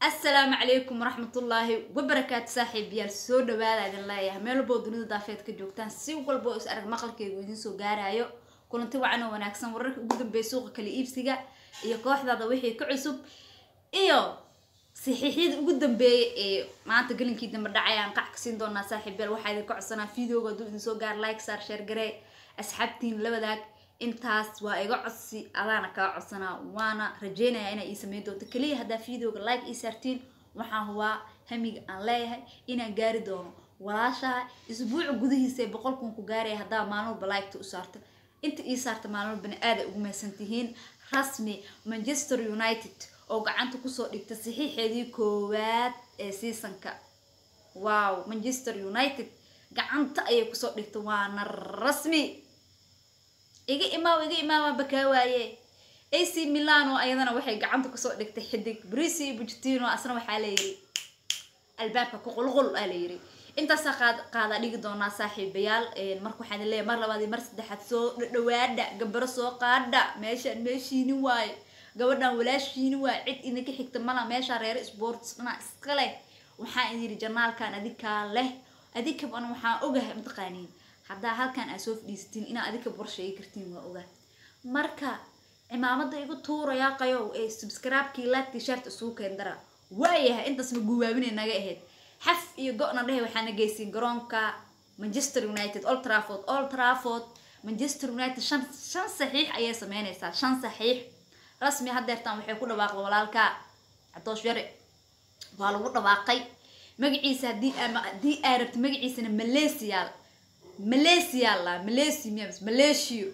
asalaamu calaykum waraxmatullaahi wabarakaatu saaxiibayaal soo dhawaada idin leeyahay meel walboo dunida daafeed ka joogtaan si walba oo is arag maqalkeygu idiin soo gaarayo kulanti wacan oo wanaagsan wararka ugu dambeeya suuqa kala iibsiga iyo kooxdaada wixii ka cusub iyo saxiixyada ugu dambeeya ee maanta gelinkii dambe dhacay aan qac ka siin doonaa saaxiibayaal waxaa idinka codsanaa videoga hadduu idin soo gaar like saar share garee asxaabtiin la wadaag intaas waa iga codsi adaana kaa codsanaa waana rajeynayaa inaa ii sameyn doonto keliya haddaa videoga like ii saartiin waxaan hubaa hamiga aan leeyahay inaan gaari doono walaashaha isbuuca gudihiisa ee boqol kun ku gaaraya haddaa maalmalba liketa u saarto inta ii saarta maalmalbana aaday ugu mahadsantihiin rasmi manchester united oo gacanta kusoo dhigta saxiixeedii koowaad ee seasonka wow manchester united gacanta ayay kusoo dhigta waana rasmi iga imaaw iga imaamaa bakaa waaye ac milano ayadana waxay gacanta kusoo dhigtay xidig brici bujtino asna waxaa layiri albaabka kuqulqul aa layiri intaasaa qaad qaadaa dhigi doonaa saaxiibayaal marka waxaan leeyahay mar labaad iyo mar saddexaad soo dhawaada gabaro soo qaadha meeshaan meeshiini waaye gabadhan walaashiini waaye cid idinka xigta mala meeshaa reer sports dhana iska leh waxaan idin yidhi janaalkan adikaa leh adikaban waxaan ogahay mataqaaniin haddaa halkan aad soo fadhiisatiin inaa adika borsheegi kartiin waa ogaa marka cimaamada igu tuurayaa qayow ee subscribe-kii like shirt isugu keendara waayahay intaasna guwaabinay naga ahayd xaf iyo go-na dhehe waxaana geysiin garoonka manchester united old trafford old trafford manchester united shan shan saxiix ayay sameynaysaa shan saxiix rasmi hadeertaan waxay ku dhawaaqda walaalka cadoosh yare waa lagu dhawaaqay magaciisa haddii haddii aa rabta magaciisana malaysiyaal malaysia la malaysia miya malaysia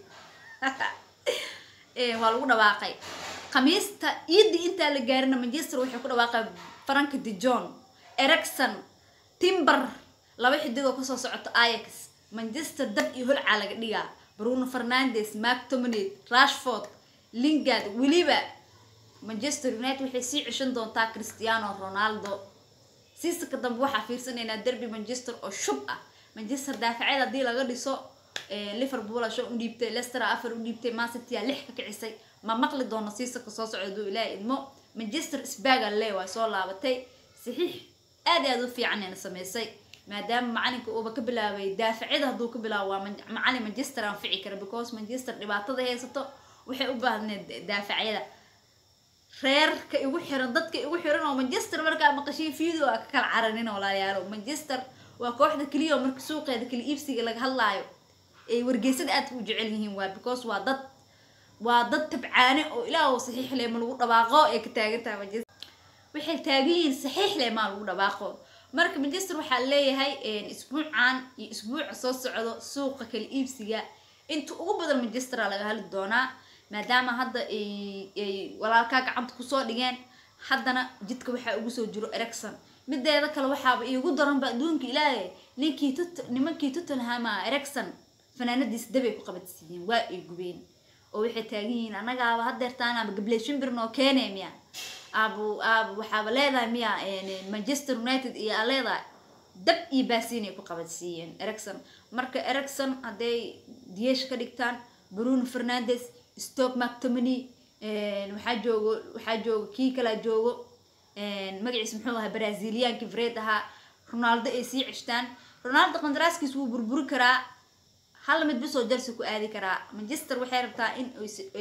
waa lagu dhawaaqay khamiista iidii intaa la gaarina manchester waxay ku dhawaaqay frank de john ericson timber laba xidigoo kasoo socota ayax manchester dab iyo holcaa laga dhigaa bruno fernandes mark tominate rashford lingard weliba manchester united waxay sii ceshan doontaa cristiano ronaldo siisaka dambe waxaa fiirsanaynaa derby manchester oo shub ah manchester daafaceed haddii laga dhiso liverpool shan u dhiibtay lester afar u dhiibtay mancitya lix ka kicisay ma maqli doono siisaka soo socda duu ilaaha idmo manchester sbaga le waa soo laabatay saxiix aad aad u fiican ayna sameysay maadaama macalinka uuba ka bilaabay daafacida hadduu ka bilaabo waa macalin manchester aan fici kara because manchester dhibaatada haysato waxay u baahneed daafacyada reerka igu xiran dadka igu xiran oo manchester markaa maqashiin video a ka kala caranin walaalayaalo manchester waa kooxda keliya oo marka suuqeeda kala iibsiga laga hadlaayo ay wargeysada aadka u jecel yihiin waa because waa dad waa dad tabcaane oo ilaah saxiix leh ma lagu dhawaaqo ay ka taagan tahay manchester waxay taagan yihiin saxiix leh maa lagu dhawaaqo marka manchester waxaa leeyahay isbuucan iyo isbuuca soo socdo suuqa kala iibsiga inta ugu badan manchester laga hadli doonaa maadaama hadda ay walaalkaa gacanta kusoo dhigeen haddana jidka waxaa ugu soo jiro ericson mideeda kale waxaaba iigu daranba adduunka ilaahay ninkii tut nimankii tottenhama ericson fanaanadiisa dabay ku qabadsiiyeen waa ay gubeen oo waxay taagan yihiin annagaaba hadeertaan ama gabley shimbir noo keenay miya aabu aabu waxaaba leedahay miya manchester united iyo aa leedahay dab iyo baasiinay ku qabadsiiyeen ericson marka ericson hadday diyeesha ka dhigtaan bruno fernandes stoke mactomany waxaa joogo waxaa joogo kii kalaa joogo magaciis muxuu ahaa braziliyaanki fred ahaa ronaldo ay sii ceshtaan ronaldo qandaraaskiis wuu burburi karaa hal mid bisoo jalsi ku aadi karaa manchester waxay rabtaa in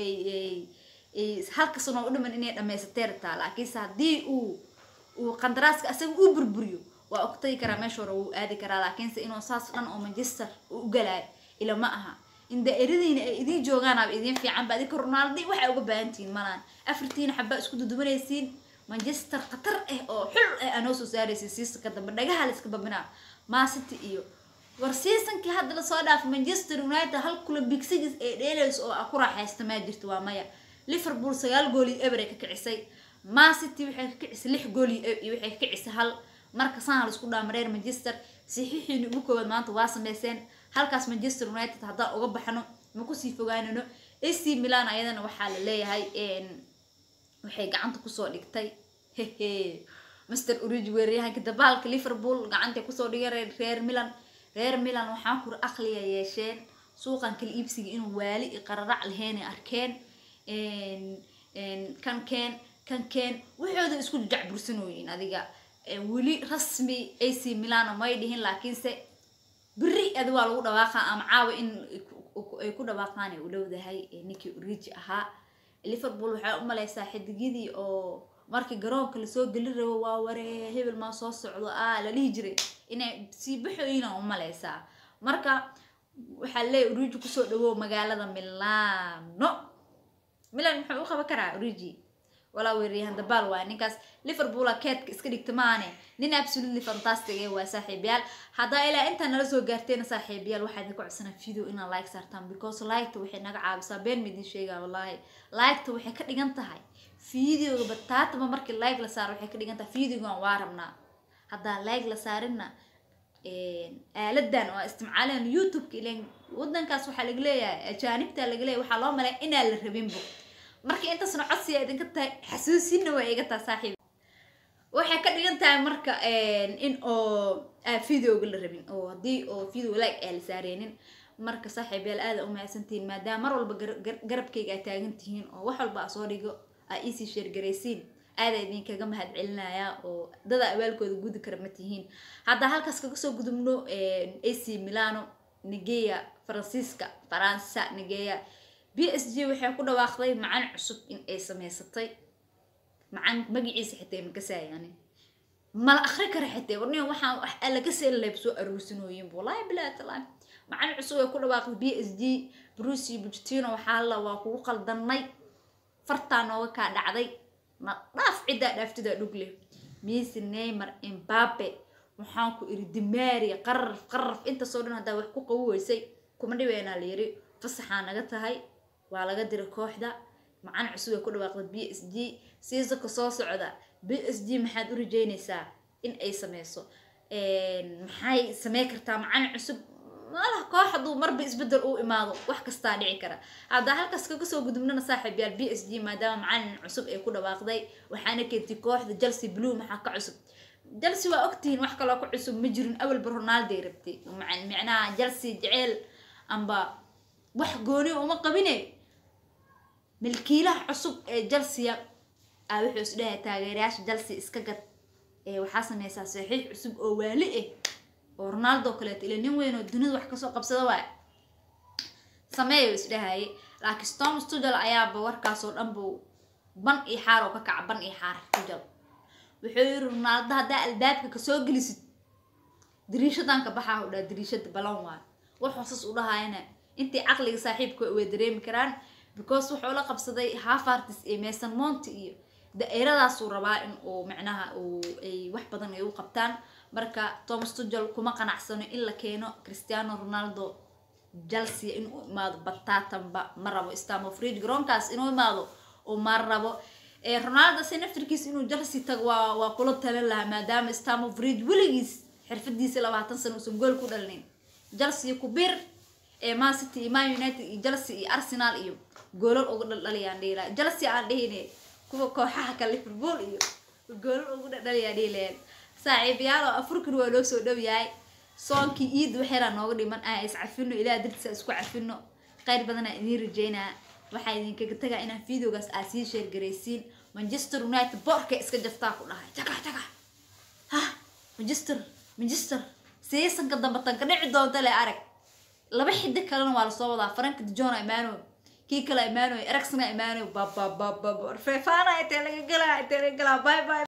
halka sano u dhiman inay dhamaysatay rabtaa laakiinse haddii uu uu qandaraaska asaga uu burburiyo waa ogtagi karaa meesha hore wuu aadi karaa laakiinse inuu saas dhan oo manchester uu u galaayo ila ma aha in daa'iradiina ay idiin joogaan aba idiin fiicanba adinka ronaldi waxay uga baahantihiin malaan afartiina xabaa isku dudubanaysiin manchester khatar ah oo xul ah anoo soo saaraysa seasonka dambe dhagaha la iska babinaa mancity iyo war seasonkii hadda lasoo dhaafay manchester united hal kula big six ee dheelayso oo ku raaxaysta maa jirto waa maya liverpool sagaal gool iyo eber ay ka kicisay mancity waxay ka kicisay lix gool iyo waxay ka kicisay hal marka saan la isku dhaama reer manchester saxiixiina ugu koowaad maanta waa sameyseen halkaas manchester united haddaan uga baxno ma kusii fogaanano ac milan ayadana waxaa la leeyahay waxay gacanta kusoo dhigtay hehe master urigi weeraryahanka dabaalka liverpool gacantay kusoo dhigeen reer milan reer milan waxaan kura aqliga yeesheen suuqan kala iibsiga inuu waali iyo qararac laheyn ay arkeen kan keen kan keen waxooda isku jacbursanooyin adiga weli rasmi ac milano may dhihin laakiinse beri adi waa lagu dhawaaqa ama caawa in ay ku dhawaaqaan ay u dhowdahay ninkii origi ahaa liverpool waxay u malaysaa xidigyadii oo markii garoonka lasoo geli rabo waa waree hebel maa soo socdo ah la dhihi jiray inay sii baxooyina u malaysaa marka waxaa leeyahy origi kusoo dhawow magaalada milano milan muxuu u qaban karaa origi walaa weeryahan dabaal waa ninkaas liverpoola keedka iska dhigta maane nin absolutely fantastic ee waa saaxiibayaal haddaa ilaa intaa nala soo gaarteena saaxiibayaal waxaa idinka codsanaa video inaad like saartaan because liketa waxay naga caabisaa been ma idin sheegaa wallaahi liketa waxay ka dhigan tahay videoga bataataba markii like la saaro waxay ka dhigan tahay videogan waa rabnaa haddaa like la saarinna aaladan oo isticmaaleen youtube-ka ilan wadankaas waxaa laga leeyahay ajaanibta laga leeyahay waxaa loo malay inaan la rabinbo marka intaasna codsiga idinka tahay xasuusinna waa iga taha saaxiib waxay ka dhigan tahay marka in oo videoga la rabin oo haddii oo video like aa la saareenin marka saaxiibayaal aada u mahadsantihiin maadaama mar walba garabkayga aa taagan tihiin oo wax walba aa soo dhigo aa iisii sheergaraysiin aadaa idinkaga mahad celinayaa oo dada abaalkooda gudi kara ma tihiin haddaa halkaas kaga soo gudubno ac milano nigeya faransiiska faransa nigeya b s g waxay ku dhawaaqday macan cusub in ay sameysatay macan magaciisa xitaa makasaayaani mala akri kara xitaa warniyo waxaan wax laga seelaleeb soo aruursanooyin wallahi bilaa talaan macan cusub ay ku dhawaaqday b s g bruce bujtino waxaa la waa kugu qaldanay fartaa nooga kaa dhacday ma dhaaf ciddaa dhaaftidaa dhugle misi neymar imbabe waxaan ku iri dimaria qaraf qaraf intaasoo dhan haddaa wax ku qabi weysay kuma dhibeynaa la yiri fasaxaa naga tahay waa laga diray kooxda macan cusub ay ku dhawaaqda b s g siisaka soo socda b s g maxaad u rajeynaysaa in ay sameyso maxay samey kartaa macan cusub malaha koox hadduu marba isbedel uu imaado wax kastaa dhici kara haddaa halkaas kaga soo gudubnana saaxiib yaal b s g maadaama macalin cusub ay ku dhawaaqday waxaana keentay kooxda chelsea blue maxaa ka cusub chelsea waa ogtihiin wax kaloo ka cusub ma jirin awalba ronaldoy rabtay micnaha chelsea jeceel amba wax gooni uma qabine milkiilaha cusub ee chelsea a wuxuu is dhahay taageerayaasha chelsea iska gad ee waxaa sameysaa saxiix cusub oo waali ah oo ronaldo kaleeto ila nin weyn oo dunida wax kasoo qabsada waay sameeyo is dhahaye laakiin storm studal ayaaba warkaasoo dhan buu ban iyo xaar oo ka kaca ban iyo xaar studal wuxuu yiri ronaldo haddaa albaabka kasoo gelisid dariishadan ka baxaa u dhaha dariishada balan waayo wuxuu sas u dhahayana intii caqliga saaxiibka way dareemi karaan because wuxuu la qabsaday hafartis iyo mason monti iyo da-eeradaasuu rabaa in uu micnaha uu ay wax badan ay u qabtaan marka thomas tugel kuma qanacsano in la keeno cristiano ronaldo chelsea inuu imaado batatanba ma rabo stamofridge garoonkaas inuu imaado oo ma rabo ronaldo se naftirkiis inuu chelsea tago waa waa kula talin lahaa maadaama stamofridge weligiis xirfadiisa labaatan sano uusan gool ku dhalinin chelsea ku bir ee man city iyo man united iyo chelsea iyo arsenal iyo goolal uga dhaldhaliyaan dhihi lahaa chelsea aan dhihine kuwa kooxaha ka liverpool iyo goolal ugu dhaldhaliyaan dhihi lahayn saaxiibayaal oo afurkan waa loo soo dhow yahay soonkii iid waxeeraa nooga dhiman ah is cafino ilaah dartiisa isku cafino qayr badanaa idiin rajeynaa waxaa idinkaga tagaa inaan videogaas aa sii sheergaraysiin manchester united boorka iska jaftaa ku dhahay jaga jaga ha manchester manchester seasonka dambe tanka dhici doonta le arag laba xidig kalena waa lasoo wadaa frank dijon imano kii kale imano ericson imano babababab feefana intee laga galaa intee laga galaa bye bye